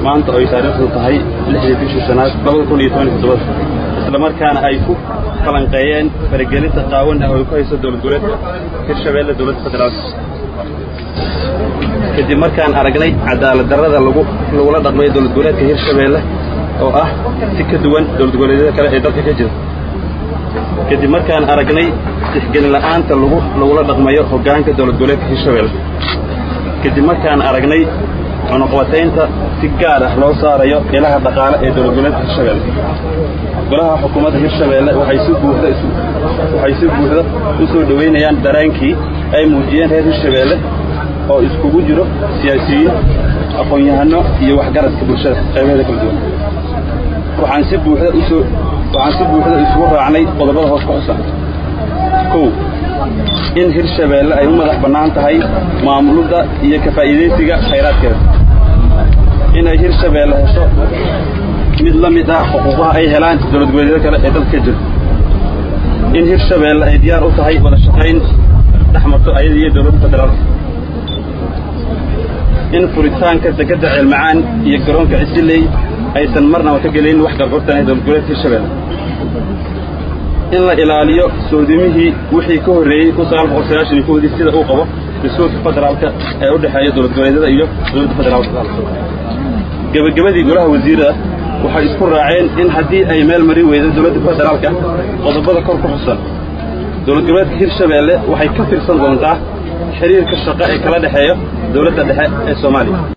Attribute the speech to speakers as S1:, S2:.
S1: maanta oo ay taariikhdu tahay lixdii bishii sanaad labada kun iyo toban iyo toddoba isla markaana ay ku falanqeeyeen faragelinta qaawan ah oo ay ku hayso dowlad goboleedka hirshabeelle dowladda federaalka kadib markaan aragnay cadaalad darrada lagu lagula dhaqmay dowlad goboleedka hirshabeelle oo ah si ka duwan dowlad goboleedyada kale ee dalka ka jira kadib markaan aragnay tixgelin la'aanta lagu lagula dhaqmayo hoggaanka dowlad goboleedka hirshabeelle kadib markaan aragnay cunuqbataynta si gaar ah loo saarayo ilaha dhaqaale ee dowlad goboleedka hirshabeelle golaha xukuumadda hirshabeelle waxay si buuxda waxay si buuxda u soo dhoweynayaan daraankii ay muujiyeen reer hirshabeelle oo iskugu jiro siyaasiyiin aqoon-yahano iyo waxgaradka bulshada qaybaheeda kala duwan waxaan si buuxda usoo waxaan si buuxda isugu raacnay qodobada hoos ku xusan kow in hirshabeelle ay u madax bannaan tahay maamulidda iyo ka faa'iidaysiga khayraadkeeda inay hirshabeelle hesho mid la mid ah xuquuqaha ay helaan dowlad goboleedyada kale ee dalka ka jira in hirshabeelle ay diyaar u tahay wada shaqayn dhex marto ayada iyo dowladda federaalka in furitaanka dekedda ceelmacaan iyo garoonka cisiley aysan marnaba ka gelin wax gargortan dowlad goboleedka hirshabeelle in la ilaaliyo soodimihii wixii ka horreeyey kun sagaal boqol sagaashan iyo kowdii sida uu qabo dastuurka federaalka ee u dhexeeya dowlad goboleedyada iyo dowladda federaalka gebagabadii golaha wasiirada waxay isku raaceen in haddii ay meel marin weydo dowladda federaalka qodobada kor ku xusan dowlad goboleedka hirshabeelle waxay ka tirsan doontaa xiriirka shaqo ee kala dhexeeya dowladda dhexe ee soomaaliya